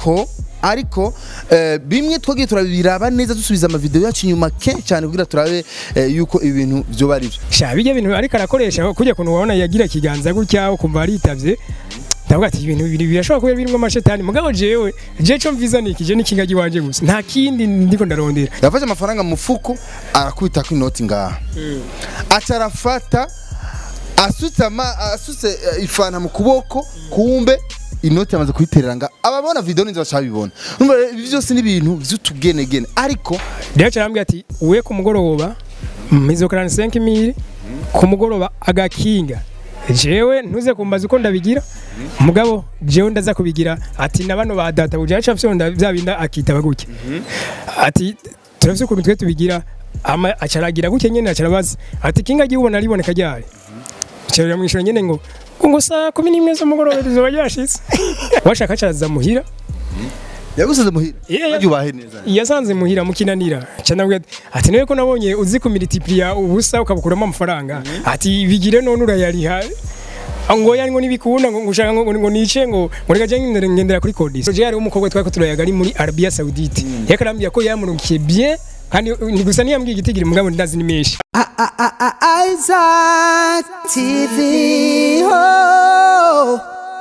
ariko ariko eh, bimwe twagiye turabiraba neza dusubiza amavideo yacu inyuma kenshi cyane kugira turabe eh, yuko ibintu byoba ari byo sha bijya bintu ariko arakoresha kujya kuntu wabona yagira ikiganza gutya ukumva aritavye ndavuga ati ibintu bibiri birashobora kuba birimo amashetani mugabo jewe je co mviza niki je n'ikinga giwanje gusa nta kindi ndiko ndarondera yafashe amafaranga mu mufuko arakubita ko inoti ngaha aca arafata asutse ama- asutse eh, ifanta mu kuboko kumbe inoti yamaze kuyiterera nga ababona video ninzi bacabibona urumva rero ibi byose ni ibintu vy'utugenegene ariko rero carambwira ati we ku mugoroba mpizokarana 5000 ku mugoroba agakinga jewe ntuze kumbaza uko ndabigira mugabo jewe ndaza kubigira ati na bano ba data buje aca fyonda bya binda akitaba gutya ati turafise ukuntu twe tubigira ama acaragira gutya nyene acarabaza ati kinga gihubona riboneka ryari cyarira mwishura nyene ngo ngo saa 11 z'umugoroba rizoba ryashitse washaka caraza muhira yagusize muhira Yeah, yeah. yubahe neza yasanze muhira mukinanira canabwe ati nawe ko nabonye uzi ku multiplier ubusa ukabukuramo amafaranga ati bigire none urayariha ngo yani ngo nibikunda ngo ngushaka ngo ngo nice ngo ngo reka jye ngendera ngendera kuri kodisi je yari umukobwa twako turayaga ari muri Arabia Saudite yakarambye ko yamurukiye bien kandi ni gusa niyambwiye igitigiri mugabo ndazi ni menshi Isaac TV. Oh.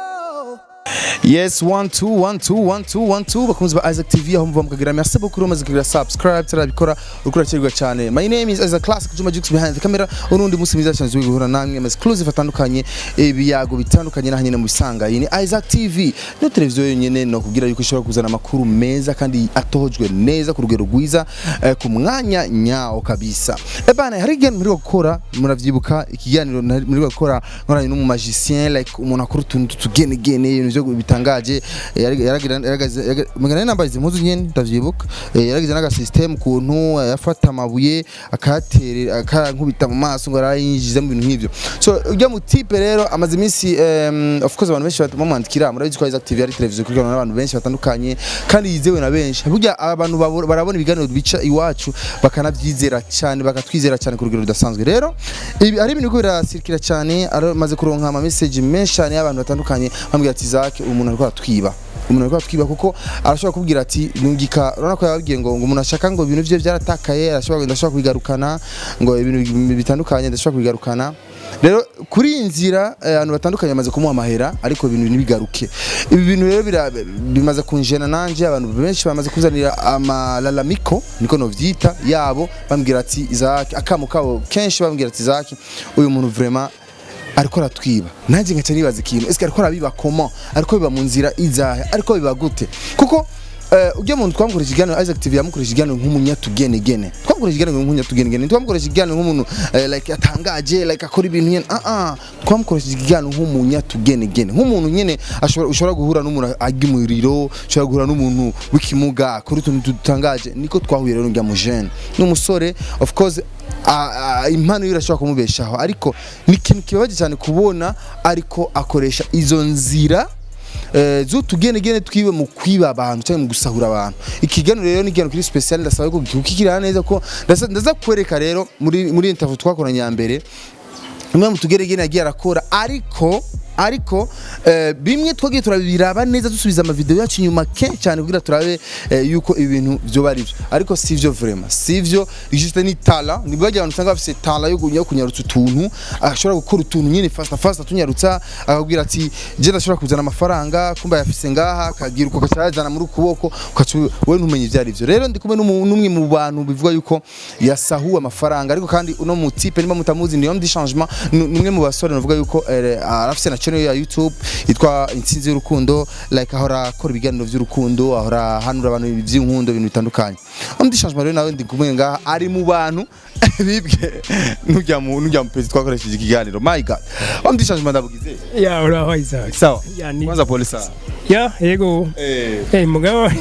yes one two one two one two one two bakunzi ba Isaac TV aho muva mukagira merci beaucoup umaze kugira subscribe turabikora urukura cyirwa cyane my name is Isaac Classic Juma Jux behind the camera urundi musi mwiza cyane zwi guhura namwe ama exclusive atandukanye ibiyago bitandukanye nahanye mu bisanga iyi ni Isaac TV no televiziyo yonyene no kugira yuko ishobora kuzana amakuru meza kandi atohojwe neza ku rugero rwiza eh, ku mwanya nyawo kabisa ebana hari igihe muri gukora muravyibuka ikiganiro nari- muri gukora nkoranye n'umu magicien like umuntu akora utuntu tugenegene ibintu byo bitangaje eh, yari- yaragira yaragaze yaga- mugana nambaye impuzu nyene ndavyibuka eh, yaragize n'aga system kuntu eh, yafata amabuye akayaterera akankubita mu maso ngo arayinjiza mu bintu nk'ivyo so ujya mu type rero amaze iminsi em, of course abantu benshi bamwandikira murabizi ko Isaac TV ari televiziyo kugira n'abantu benshi batandukanye kandi yizewe na benshi burya abantu babo- barabona ibiganiro bica iwacu bakanabyizera cyane bakatwizera cyane ku rugero rudasanzwe rero ibi hari ibintu biriko birasirikira cyane maze kuronka ama message menshi cyane y'abantu batandukanye bambwira ati Isaac umuntu ariko aratwiba umuntu ariko aratwiba kuko arashobora kubwira ati nungika urabona ko yababwiye ngo ngo umuntu ashaka ngo ibintu bye byaratakaye arashobora ndashobora kubigarukana ngo ibintu bitandukanye ndashobora kubigarukana rero kuri iyi nzira eh, abantu batandukanye bamaze kumuha amahera ariko ibintu ntibigaruke ibi bintu rero bira- bimaze kunjena nanje abantu benshi bamaze kuzanira amalalamiko niko novyita yabo bambwira ati Isaac akamo kabo kenshi bambwira ati Isaac uyu muntu vraiment ariko aratwiba nanjye nkaca nibaza ikintu ese ariko arabiba comment ariko biba mu nzira izahe ariko biba gute kuko Uh, ujya muntu twamukoresha ikiganiro Isaac TV yamukoresha ikiganiro nk'umunyatugenegene twamukoresha ikiganiro nk'umunyatugenegene twamukoresha ikiganiro nk'umuntu uh, like atangaje like akora ibintu nyene ah ah twamukoresha ikiganiro nk'umunyatugenegene nk'umuntu nyene ashobora ushobora guhura n'umuntu ajya umuriro ushobora guhura n'umuntu w'ikimuga akora utuntu dutangaje niko twahuye rero njya mu jeune n'umusore of course a- a- impano ye irashobora kumubeshaho ariko ni ikintu kibabaje cyane kubona ariko akoresha izo nzira eh, z'utugenegene twiwe mu kwiba abantu cyangwa mu gusahura abantu ikiganiro rero ni ikiganiro kiri special ndasaba ko kukikira neza ko ndasa- ndaza kwereka rero muri muri interview twakoranye ya mbere imwe mu tugeregene yagiye arakora ariko ariko eh, bimwe twagiye turabiraba neza dusubiza amavideo yacu inyuma kenshi cyane kugira turabe eh, yuko ibintu byoba ari byo ariko sivyo vraiment sivyo juste ni tala ni bwaje abantu usanga bafise tala yo gunya kunyarutsa utuntu ashobora gukora utuntu nyine fast fast tunyarutsa akabwira ati je ndashobora kuzana amafaranga kumba yafise ngaha akagira uko gacazana muri ukuboko ukaca we ntumenye ivyo ari byo rero ndi kumwe n'umu- n'umwe mu bantu bivuga yuko yasahuwe amafaranga ariko kandi uno mu type niba mutamuzi ni homme du changement ni ni umwe mu basore navuga yuko eh, arafise na channel ya YouTube yitwa intsinzi y'urukundo like ahora akora ibiganiro by'urukundo ahora ahanura abantu by'inkundo ibintu bitandukanye homme du changement rero nawe ndi kumwe ngaha ari mu bantu bibwe n'ujya mu n'ujya mu pezi twakoresheje ikiganiro my god homme du changement ndabugize ya uraho Isaac sawa ya ni kwanza pole sana ya yego eh Eh mugabo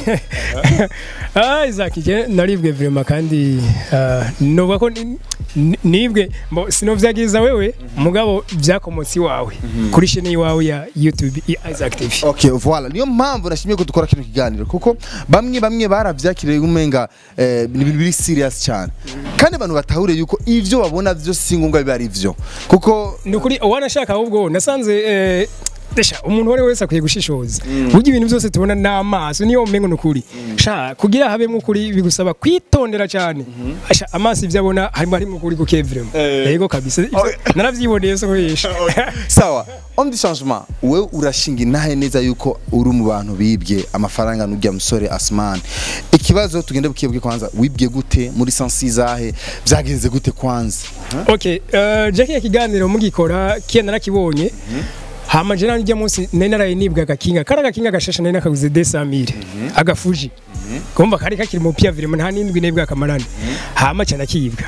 ah Isaac je naribwe vraiment kandi ah, novuga ko ni- ni- nibwe mbo sinovyagiza wewe mugabo byakomotsi wawe kuri chaîne yawe ya YouTube ya Isaac TV Okay, voilà. Niyo mpamvu nashimye ko dukora kino kiganiro kuko bamwe bamwe baravyakiriye umenga eh, ni ibintu biri serious cyane. Kandi abantu batahure yuko ivyo babona vyo si ngombwa biba ari vyo. Kuko nukuri wanashaka ahubwo nasanze eh, desha umuntu uwo ari we wese akwiye gushishoza burya ibintu byose tubona n'amaso niyo umengo ni ukuri sha kugira habemo ukuri bigusaba kwitondera cyane Asha, amaso ibyo abona harimo harimo ukuri guke vraiment yego kabisa Ivyo naravyiboneye so kubesha sawa on the changement wewe urashinga intahe neza yuko uri mu bantu bibye amafaranga n'ujya musore Asman ikibazo tugende bukiyebwe kwanza wibye gute muri sansi zahe byagenze gute kwanza okay uh, Jackie ya kiganiro mugikora kiya narakibonye hama je nanjye munsi nari naraye nibwa agakinga kara agakinga gashasha nari nakaguze 200 agafuji kumva kari kakiri mu pia vraiment nta nindwi nibwa kamarana hama cyane kibwa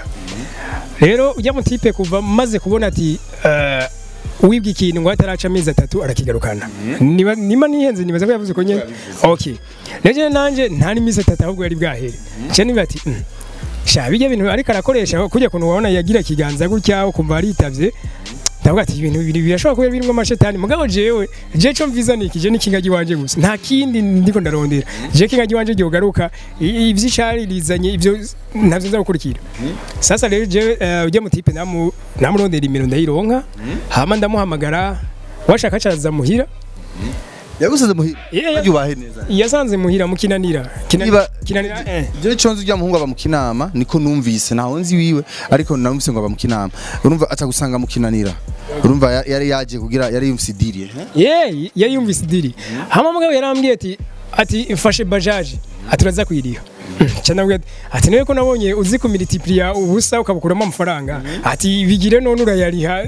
rero ujya mutipe kuva maze kubona ati uh, wibwa ikintu ngo ataraca amezi atatu arakigarukana niba nima nihenze nibaza ko yavuze ko nyene okay rero nanje nta n'imisi atatu ahubwo yari bwahere cyane niba ati mm, sha bijya bintu ariko arakoresha kujya kuntu wabona yagira ikiganza gutya ukumva aritavye ndavuga ati ibintu bibiri birashobora kuba birimo amashetani mugabo jewe je co mviza niki je n'ikingagi wanje gusa nta kindi ndiko ndarondera je kingagi wanje gihogaruka ivy'icari rizanye ivyo ntavyo nza gukurikira sasa rero je eh, ujya mutipe namu namurondera imiro ndayironka hama ndamuhamagara washaka caza muhira yagusize muhira Yeah, yeah. yubahe neza yasanze muhira mu kinanira Kina- Niba- kinanira eh je conzi ujya muhungu aba mu kinama niko numvise ntaho nzi wiwe ariko numvise ngo aba mu kinama urumva aca gusanga mu kinanira urumva ya- yari yaje kugira yari yumvise idiriye ye yari yumvise idiri hama mugabo yarambwiye ati ati mfashe bajaje ati uraza kuyiriha cyane ati ati niwe ko nabonye uzi kumilitiplia ubusa ukabukuramo amafaranga ati bigire none urayariha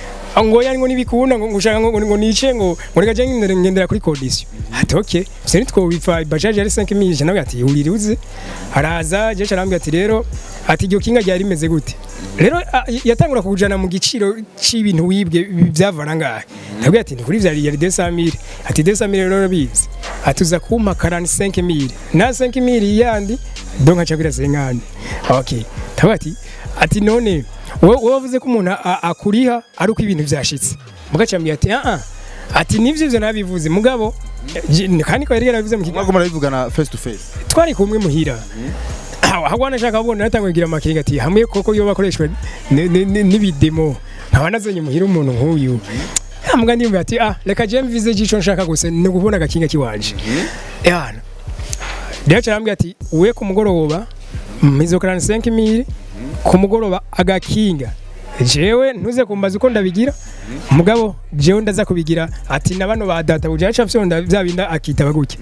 ngo yani ngo nibikunda ngo ngushaka ngo ngo nice ngo ngo reka jenge ngendera ngendera kuri condition ati okay se nitwo bipfa bajaje yari 5000 cyane ati uriri uzi araza je carambwiye ati rero ati iryo kinga ryari rimeze gute rero a- yatangura kujana mu giciro c'ibintu wibwe byavana ngahe ndabwiye ati ni kuri vyari yari 200000 ati 200000 rero bizi ati uza kumpa 45000 na 5000 yandi donc acha kuri 5000 okay ndabwiye ati ati none wowe wowe wavuze ko umuntu a- akuriha ari uko ibintu byashitse mugacambye ati ah ah ati nivyo ivyo nabivuze mugabo je- kandi ko yari yarabivuze mu kiganiro mwagoma murabivugana face to face twari kumwe muhira ahagwana nashaka kubona natanguye kugira amakenga ati hamwe koko iyo bakoreshwa ni- ni- ni- n'ibidemo nkaba nazanye muhira umuntu nk'uyu mbwa ndimba ati ah reka je mvize gico nshaka gusa ni ukubona agakinga kiwanje yana rero carambwira ati we ku mugoroba mizokarana 5000 ku mugoroba agakinga jewe ntuze kumbaza uko ndabigira mugabo jewe ndaza kubigira ati na bano ba data buje aca fyonda bya binda akitaba gutya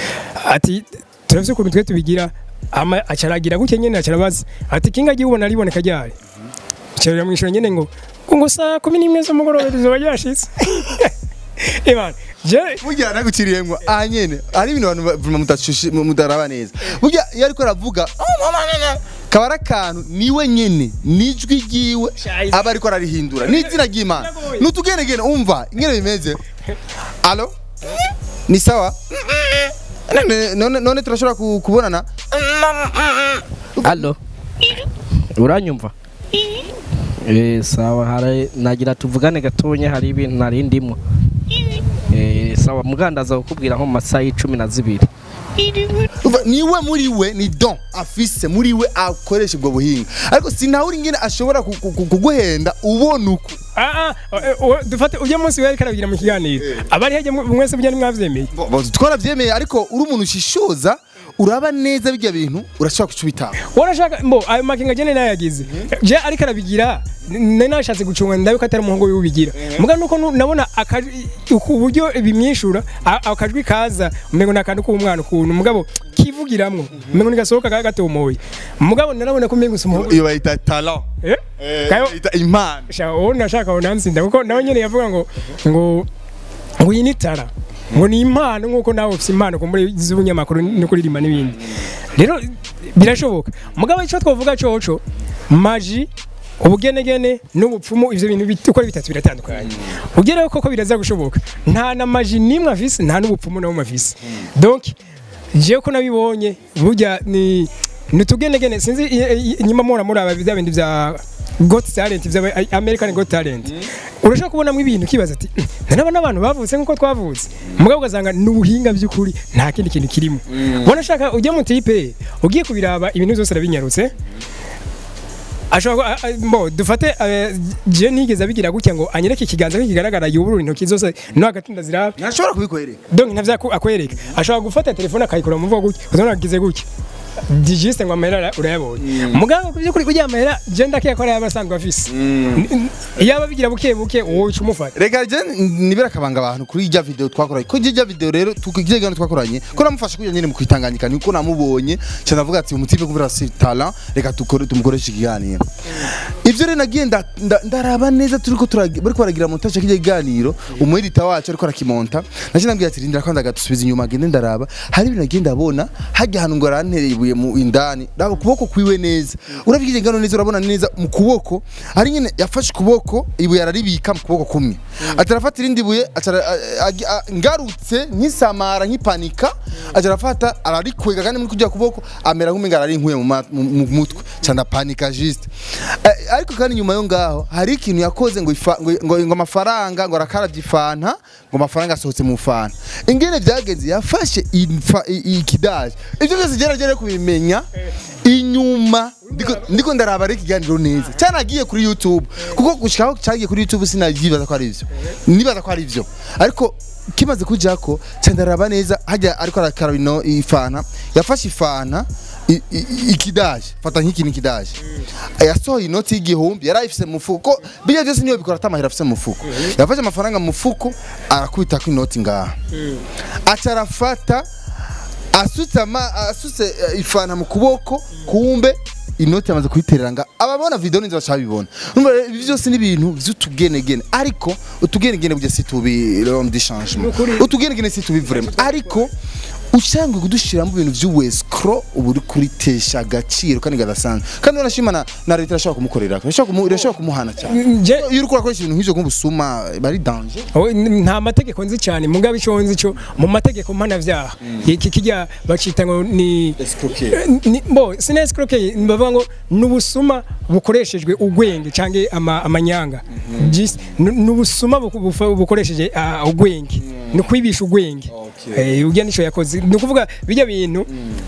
ati turavye ukuntu twe tubigira ama acaragira gutya nyene acarabaza ati kinga gihubona riboneka ryari cyarira mwishura nyene ngo ngo saa 11 z'umugoroba rizoba ryashitse Iman, je burya naguciriyemwo aha nyene hari ibintu abantu ba- mudashushi- mudaraba neza burya iyo ariko aravuga kaba ari akantu niwe nyene nijwi ryiwe Shayizi. aba ariko ararihindura n'izina ry'imana nutugenegene umva ingene bimeze alo ni sawa None- none none turashobora ku- kubonana Allo. Uranyumva? Eh sawa hari nagira tuvugane gatonya hari ibintu nari ndimo. Eh sawa mugandaza kukubwira nko mu masaha y'icumi na zibiri. Umva, niwe muri we ni don afise muri we akoresha ubwo buhinga ariko sinawuri ingene ashobora ku- ku- ku- kuguhenda ubona uko ah ah eh, eh, dufate ujya munsi wari karabigira mu kiganiro abari hajya mu- mwese bujya nimwavyemeye Bo- bo- twaravyemeye ariko uri umuntu ushishoza uraba neza bijya bintu urashobora kucubitanga warashaka mbo ayo makenga jene nayagize je ariko arabigira nari nashatse gucunga ndabe ko atari umuhungu wiwe ubigira muga nuko nu- nabona akajwi uku buryo bimyishura a- akajwi kaza umengo ni akantu k'umwana ukuntu mugabo kivugiramwo umengo nigasohoka kaga gatomoye mugabo narabona ko umengo si umuhungu iyo bayita talent eh Eh, kayo bayita impano sha uwo nashaka ngo nansinda kuko nawe nyene yavuga ngo ngo ngo iyi ni tara ngo ni impano nk'uko nawe ufite impano ku muri z'ubunyamakuru no kuririmba n'ibindi rero birashoboka mugabo icyo twavuga coco maji ubugenegene n'ubupfumu ivyo bintu bit- uko ari bitatu biratandukanye ugereho koko biraza gushoboka nta na maji nimwe afise nta n'ubupfumu na bumwe afise donc jewe ko nabibonye burya ni nutugenegene sinzi i- i- inyuma mura muri aba bya bindi bya got talent bya american got talent urashobora kubonamo ibintu ukibaza ati ndanaba n'abantu bavutse nk'uko twavutse mugabo ugasanga ni ubuhinga by'ukuri nta kindi kintu kirimo wanashaka ujya mu tipe ugiye kubiraba ibintu byose arabinyarutse ashobora ku- a- a- mbo dufate eh, je nigeze abigira gutya ngo anyereke ikiganza ko kigaragara yuburura intoki zose no hagati ndaziraba ntashobora kubikwereka donc ntavyo aku- akwereka ashobora gufata telefone akayikora mu mvugo gutya uzabona agize gutya digiste ngo amahera urayabonye muganga ku by'ukuri kugira amahera je ndakiye ko yaba asanzwe afise iyo ababigira buke buke wowe uca umufata reka je nibera akabanga abantu kuri ijya video twakoranye ko ijya video rero tukijya gano twakoranye ko namufasha kugira nyine mu kwitanganyika niko namubonye cyo navuga ati umutipe kubera si talent reka tukore tumukoreshe ikiganiro ivyo rero nagiye nda- nda- ndaraba neza turiko turagi- bariko baragira montage k'ijya kiganiro umuedita wacu ariko arakimonta naje nabwiye ati rindira kwanda gatusubiza inyuma agende ndaraba hari ibintu nagiye ndabona hajya ahantu ngo arantereye ibuye mu indani raba ukuboko kwiwe neza uravye kije ngano neza urabona neza mu kuboko ari nyine yafashe ukuboko ibuye araribika mu kuboko kumwe atarafata irindi buye acara- a- a- a- ngarutse nkisamara nkipanika aca arafata ararikwega kandi muri kujya kuboko amera nk'umenga ararinkuye mu ma- mu mu mutwe cyane panika juste Eh, ariko kandi nyuma yo ngaho hari ikintu yakoze ngo ifa- ngo ngo- ngo amafaranga ngo arakaravye ifanta ngo amafaranga asohotse mu fanta ingene byagenze yafashe infa- i- ikidaje ibyo byose geragere kubimenya inyuma ndiko- ndiko ndaraba ari ikiganiro neza cyanagiye kuri youtube kuko gushikaho cyagiye kuri youtube sinavyibaza ko ari ivyo nibaza ko ari ivyo ariko kimaze kujako cyandaraba neza hajya ariko arakaraba ino ifanta yafashe ifanta i- i- ikidaje fata nk'iki ikidaje yasohoye inoti y'igihumbi yari ayifise mu mufuko bijya byose niyo bikora atamahera afise mu mufuko yafashe amafaranga mu mufuko arakubita ko inoti ngaha aca arafata asutse ama asutse eh, ifanta mu kuboko kumbe inoti yamaze kuyiterera nga ababona video ninzi bacabibona numva rero ibi byose ni ibintu vy'utugenegene ariko utugenegene burya si tubi l'homme du changement utugenegene si tubi vraiment ariko ushangwe kudushiramo ibintu vy'uwescro ubu uri kuritesha agaciro kandi gadasanzwe kandi urashima na, na leta irashobora kumukorera irashobora kumu- irashobora kumuhana cyane je iyo uri kurakoresha ibintu nk'ivyo nk'ubusuma bari danger Oh, n- nta mategeko nzi cyane mugabo icyo nzi cyo mu mategeko mpanavyaha iki kijya bacita ngo ni ni- bo sinescroquer bavuga ngo nubusuma bukoreshejwe ugwenge canke ama, amanyanga Jis- nu- nubusuma buku- bufa- bukoresheje ah, ugwenge ni kwibisha ugwenge eh ujya nico yakoze ni ukuvuga bijya bintu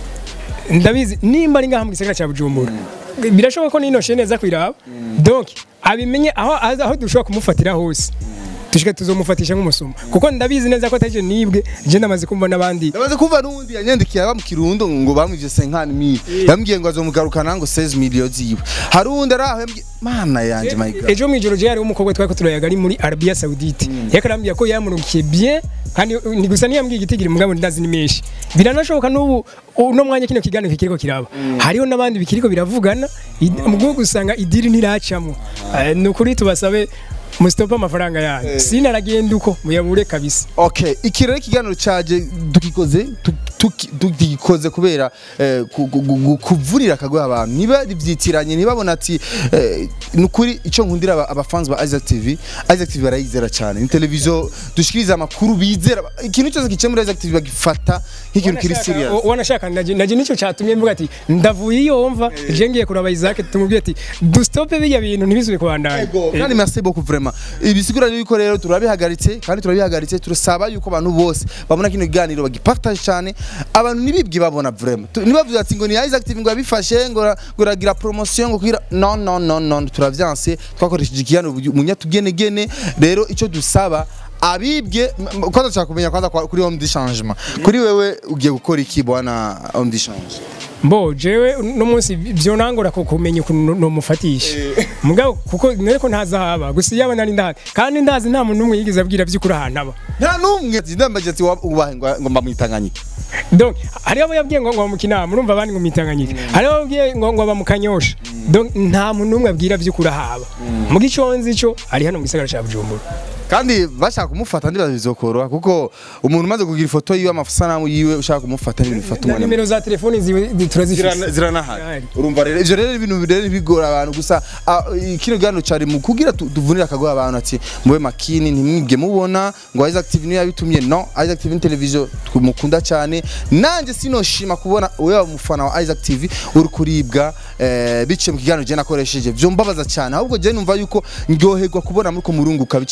ndabizi nimba ari ngaha mu gisagara cya Bujumbura birashoboka ko nino shene za kwiraba donc abimenye aho aho dushobora kumufatira hose dushike tuzomufatisha nk'umusuma kuko ndabizi neza ko ataje nibwe je ndamaze kumva n'abandi Yamaze kumva n'undi yanyandikiye aba mu kirundo ngo bamwivye 50 mil yambwiye ngo azomugarukana ngo 16 million ziwe hari undi ari aho yambwiye mana yanje my god ejo mwijoro je hariho umukobwa twari ko turayaga ari muri Arabia Saudite yakarambye ko yamurukiye bien kandi ni gusa niyambwiye igitigiri mugabo ndazi ni menshi biranashoboka n'ubu uno mwanya kino kiganiro kikiriko kiraba hariho n'abandi bikiriko biravugana id- mugabo gusanga idiri ntiracamo Eh, ni ukuri tubasabe musitope amafaranga yanyu sinaragenda uko muyabure kabisa okay iki rero ikiganiro caje dukikoze tu- tuki- tugikoze kubera eh, ku- ku- ku- kuvurira akagoye abantu niba byitiranye ntibabona ati eh, ni ukuri icyo nkundira aba- abafans ba Isaac TV Isaac TV barayizera cyane ni televiziyo dushikiriza amakuru bizera ikintu cyose kice muri Isaac TV bagifata nk'ikintu kiri serious Wanashaka- wanashaka naje naje nicyo cyatumye mvuga ati ndavuye iyo mva je ngiye kuraba Isaac tumubwiye ati dustope bijya bintu ntibisubire kubandanya kandi merci beaucoup vraiment ibisigura yuko rero turabihagaritse kandi turabihagaritse turasaba yuko abantu bose babona kino kiganiro bagipartage cyane abantu nibibwe babona vraiment Tu- nibavuze ati ngo ni Isaac TV ngo yabifashe ngo ra- ngo ragira promotion ngo kugira no no no no turavyanse twakoresheje ikiganiro munyatugenegene rero icyo dusaba abibwe m- m- kwanza nshaka kumenya kwanza kwa- kuri homme du changement kuri wewe ugiye gukora iki bwana homme du changement mbo jewe no munsi byo nangora ko kumenya ukuntu no mufatisha mugabo kuko nere ko ntaza haba gusa yaba nari ndazi kandi ndazi nta muntu umwe yigeze abwira by'ukuri ahantu aba nta numwe ndambaje ati wa- ubahe ngo ngo mbamwitanganyike donc hariho abo yabwiye ngo ngo mu kinama urumva abandi ngo mitanganyike hariho abo yabwiye ngo ngo bamukanyosha donc nta muntu umwe abwira by'ukuri ahaba mu giconzi cyo ari hano mu gisagara cya Bujumbura kandi bashaka kumufata ndibaza bizokoroha kuko umuntu umaze kugira ifoto yiwe amasanamu yiwe ushaka kumufata n'ibintu bifata na umwanya nimero za telefoni ziwe zi- turazifise Zirana- ziranahari Zirahari. urumva rero ivyo rero ibintu rero bigora abantu gusa ah, kino kiganiro cari mu kugira tu- tuvunire akagoha abantu ati mube makini ntimwibwe mubona ngo Isaac TV niyo yabitumye no Isaac TV ni televiziyo mukunda cyane nanje sinoshima kubona wewe umufana wa Isaac TV uri kuribwa eh, biciye mu kiganiro je nakoresheje vyo mbabaza cyane ahubwo je numva yuko ndyoherwa kubona muriko murunguka biciye kuri Isaac TV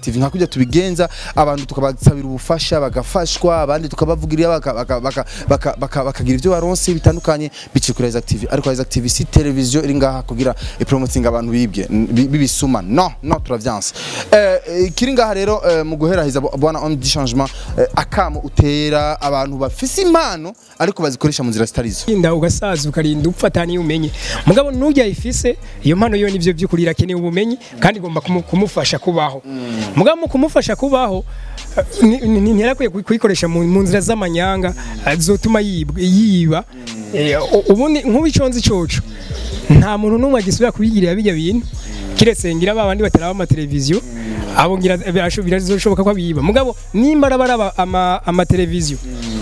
TV nka kujya tubigenza abantu tukabasabira ubufasha bagafashwa abandi tukabavugirira baka- baka- baka- baka- baka- bakagira ibyo baronse bitandukanye biciye kuri Isaac TV ariko Isaac TV si televiziyo iri ngaha kugira ipromoting abantu bibwe n- bi- bibisuma no no turavyanse eh eh, kiri ngaha rero eh, mu guherahiza bo- bwana on du changement eh, akamo utera abantu bafise impano ariko bazikoresha mu nzira zitarizo inda ugasaza ukarinda upfa ataniye umenye mugabo nujya ifise iyo mpano yo nivyo by'ukuri irakeneye ubumenyi kandi igomba kumu- kumufasha kubaho mugabo mu kumufasha kubaho eh, ni- ni- ntiyarakwiye kuyi- kuyikoresha mu mu nzira z'amanyanga eh, zotuma yibwa- yiba Eh, u- ubundi nk'ubiconze icoco nta muntu n'umwe agisubira kubigirira bijya bintu kiretse ngira ba bandi bataraba amateleviziyo abo ngira birasho- birazoshoboka ko abiba mugabo nimba araba ama- amateleviziyo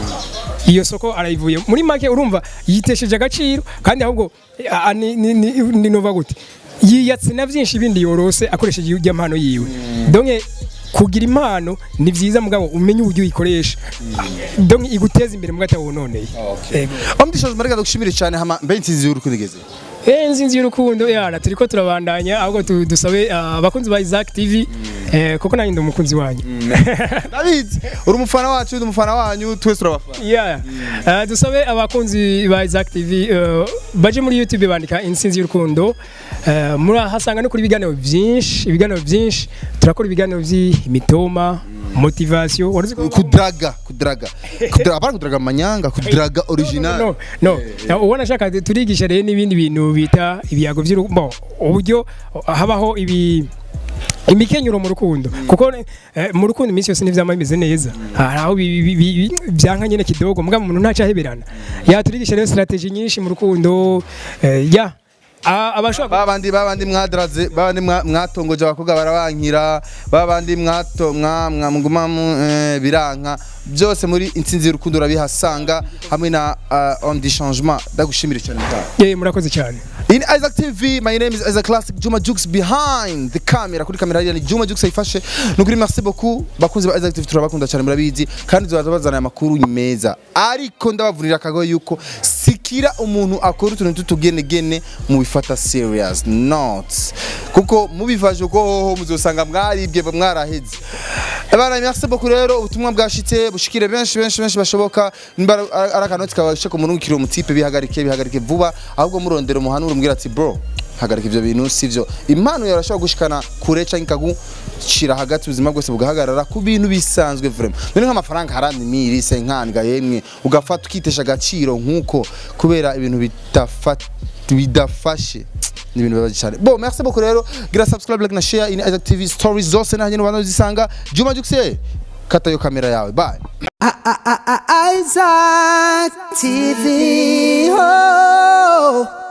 iyo soko arayivuye muri make urumva yitesheje agaciro kandi ahubwo a- a- ni- ni- ni- ni nova gute yiyatse na byinshi bindi yorose akoresheje iyo mpano yiwe donke kugira impano ni byiza mugabo umenye uburyo uyikoresha donke iguteza imbere mugata wononeye Ego. on du changement reka dushimire cyane hama mbe insinzi y'urukundo igeze Eh nzinzi y'urukundo yana turiko turabandanya ahubwo tu- dusabe ah, abakunzi ba Isaac TV eh, kuko nanjye ndi umukunzi wanyu David uri umufana wacu ndi umufana wanyu twese turabafana yeah. uh, dusabe abakunzi ba Isaac TV uh, baje muri YouTube bandika insinzi y'urukundo uh, murahasanga no kuri ibiganiro byinshi ibiganiro byinshi turakora ibiganiro by'imitoma motivation waruzi ko kudraga kudraga kudraga apana kudraga manyanga kudraga original no no no ubona shaka turigisha rero n'ibindi bintu bita ibiyago by'urukundo uburyo habaho ibi imikenyero mu rukundo kuko eh, mu rukundo iminsi yose n'ivyama bimeze neza hari aho bi- bi- bi- bi- byanka nyene kidogo mugabo umuntu ntaca aheberana yaturigisha rero strategy nyinshi mu rukundo eh, ya A- abashobora babandi babandi mwadraze babandi mwa- mwatongoje abakobwa barabankira babandi mwato mwa mwa muguma mu eh, biranka byose muri intsinzi y'urukundo urabihasanga hamwe na uh, on the changement ndagushimire cyane cyane Eh, murakoze cyane In Isaac TV, my name is Isaac Classic Juma Jux behind the camera. Kuri kamera hariya ni Juma Jux ayifashe. Nukuri merci beaucoup. Bakunzi ba Isaac TV turabakunda cyane murabizi kandi tuzaza bazana amakuru meza. Ariko ndabavurira akago yuko sikira umuntu akora utuntu tutugenegene mu bifata serious not. Kuko mubivaje uko hoho muzosanga mwaribwe mwaraheze. Abana merci beaucoup rero ubutumwa bwashitse bushikire benshi benshi benshi bashoboka. Nimba ari akanoti kabashe ku murungikiro mutipe bihagarike bihagarike vuba ahubwo murondera umuhanura umbwira ati bro hagarika ivyo bintu sivyo impano yawe urashobora gushikana kure canke ikagushira hagati ubuzima bwose bugahagarara ku bintu bisanzwe vraiment none nk'amafaranga harandi miri senkandga yemwe ugafata ukitesha agaciro nk'uko kubera ibintu bidafata bidafashe ni ibintu bibabaje cyane bo merci beaucoup rero gira subscribe like na share in Isaac TV stories zose nahanye n'abantu zisanga Juma Jux kata yo kamera yawe bye Isaac TV. Oh.